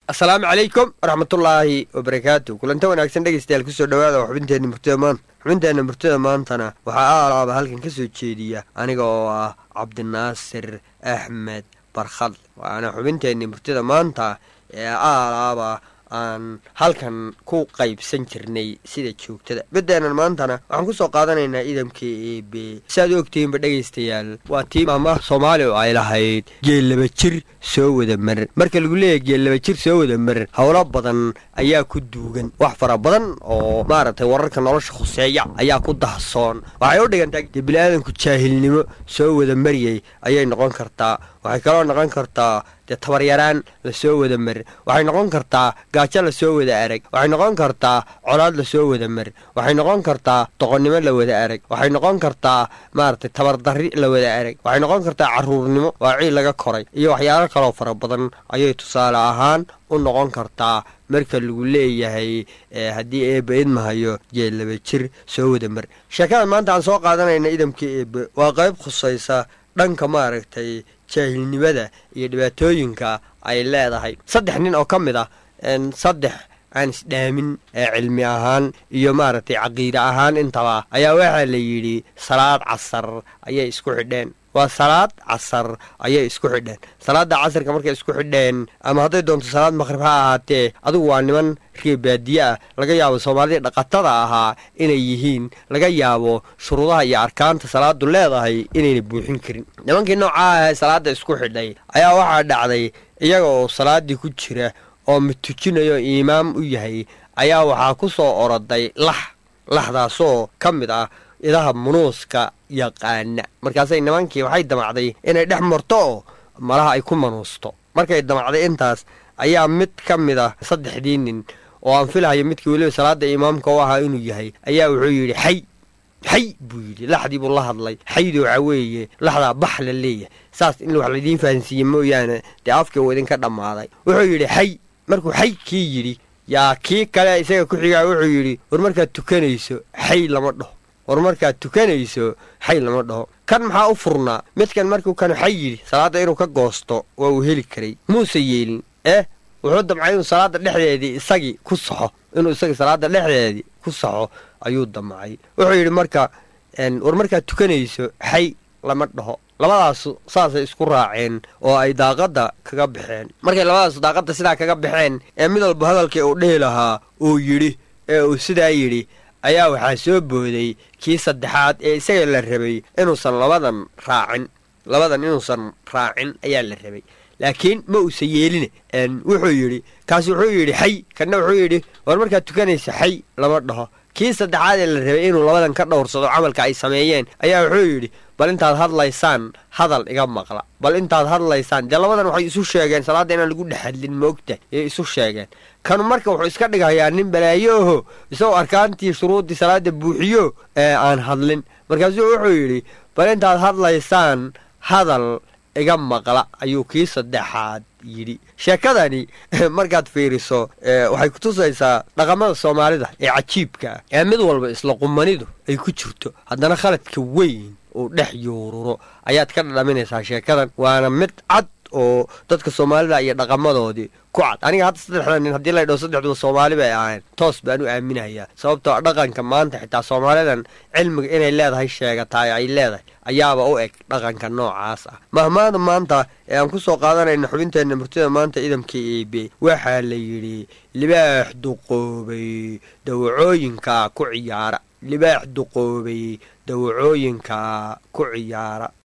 asalaamu calaykum waraxmatullaahi wabarakaatu kulanta wanaagsan dhegeystayaal kusoo dhawaada waa xubinteenna murtida maanta xubinteenna murtida maantana waxaa aalaaba halkan ka soo jeediya aniga oo ah cabdinaasir axmed barkhad waana xubinteenni murtida maanta ee aalaaba aan halkan ku qaybsan jirnay sida joogtada bedeenan maantana waxaan kusoo qaadanaynaa idamka eebe siaad u ogtihiinba dhegaystayaal waa tii maama soomaali oo ay lahayd geellaba jir soo wada maran marka lagu leeyahay geellaba jir soo wada maran howlo badan ayaa ku duugan wax fara badan oo maaragtay wararka nolosha khuseeya ayaa ku dahsoon waxay u dhigantaa dee bini-aadanku jaahilnimo soo wada mariyey ayay noqon kartaa waxay kaloo noqon kartaa dee tabaryaraan lasoo wada marin waxay noqon kartaa gaajo lasoo wada arag waxay noqon kartaa colaad lasoo wada marin waxay noqon kartaa doqonnimo la wada arag waxay noqon kartaa maaragtay tabardarri la wada arag waxay noqon kartaa caruurnimo waa ciil laga koray iyo waxyaalo kaloo fara badan ayay tusaale ahaan u noqon kartaa marka lagu leeyahay haddii eebbe idmahayo jeellaba jir soo wada mar sheekada maanta aan soo qaadanayna idamka eebbe waa qayb khusaysa dhanka maaragtay jaahilnimada iyo dhibaatooyinka ay leedahay saddex nin oo ka mid ah saddex aan isdhaamin ee cilmi ahaan iyo maaragtay caqiide ahaan intaba ayaa waxaa la yidhi salaad casar ayay isku xidheen waa salaad casar ayay isku xidheen salaada casarka markay isku xidheen ama hadday doonto salaad maqrib ha ahaatee adigu waa niman ree baadiye ah laga yaabo soomaalidii dhaqatada ahaa inay yihiin laga yaabo shuruudaha iyo arkaanta salaadu leedahay inayna buuxin karin nimankii noocaa ahe salaada isku xidhay ayaa waxaa dhacday iyaga oo salaaddii ku jira oo matujinayo imaam u yahay ayaa waxaa ku soo oroday lax laxdaasoo ka mid ah idaha munuuska yaqaana markaasay nimankii waxay damacday inay dhex marto oo malaha ay ku manuusto markay damacday intaas ayaa mid ka mid ah saddexdii nin oo aan filahayo midkii weliba salaada imaamka u ahaa inuu yahay ayaa wuxuu yidhi xay xay buu yidhi laxdii buu la hadlay xaydu waxaa weeye laxdaa bax la leeyahay saas in wax laydiin fahansiiye mooyaane dee afkii uu idinka dhammaaday wuxuu yidhi xay markuu xay kii yidhi yaa kii kale isaga ku xigaa wuxuu yidhi war markaad tukanayso xay lama dhaho war markaad tukanayso xay lama dhaho kan maxaa u furnaa midkan markuu kan xay yidhi salaadda inuu ka goosto waa uu heli karay muuse yeelin eh wuxuu damcay inuu salaadda dhexdeedii isagii ku saxo inuu isagii salaadda dhexdeedii ku saxo ayuu damcay wuxuu yidhi marka war markaad tukanayso xay lama dhaho labadaasu saasay isku raaceen oo ay daaqadda kaga baxeen markay labadaasu daaqadda sidaa kaga baxeen ee mid walba hadalkii uu dhihi lahaa uu yidhi ee uu sidaa yidhi ayaa waxaa soo booday kii saddexaad ee isaga la rabay inuusan labadan raacin labadan inuusan raacin ayaa la rabay laakiin ma uusan yeeline wuxuu yidhi kaas wuxuu yidhi xay kanna wuxuu yidhi war markaad tukanaysa xay lama dhaho kii saddexaad ee la rabay inuu labadan ka dhowrsado camalka ay sameeyeen ayaa wuxuu yidhi bal intaad hadlaysaan hadal iga maqla bal intaad hadlaysaan dee labadan waxay isu sheegeen salaadda inaan lagu dhex hadlin moogta yay isu sheegeen kanu marka wuxuu iska dhigayaa nin balaayo oho isagoo arkaantii shuruuddii salaadda buuxiyo ee aan hadlin markaasuu wuxuu yidhi bal intaad hadlaysaan hadal iga maqla ayuu kii saddexaad yidhi sheekadani markaad fiiriso waxay kutusaysaa dhaqamada soomaalida ee cajiibka ah ee mid walba isla qumanidu ay ku jirto haddana khaladka weyn uu dhex yuururo ayaad ka dhadhaminaysaa sheekadan waana mid cad oo dadka soomaalida iyo dhaqamadoodii ku cad aniga hadda saddexda nin haddii la dhaho saddexduba soomaali bay ahayn toos baan u aaminayaa sababtoo dhaqanka maanta xitaa soomaalidan cilmiga inay leedahay sheegataay ay leedahay ayaaba u eg dhaqanka noocaas ah mahmaada maanta ee aan ku soo qaadanayna xubinteenna murtida maanta idamka eebe waxaa la yidhi libaax duqoobay dawacooyinka ku ciyaara libaax duqoobay dawacooyinka ku ciyaara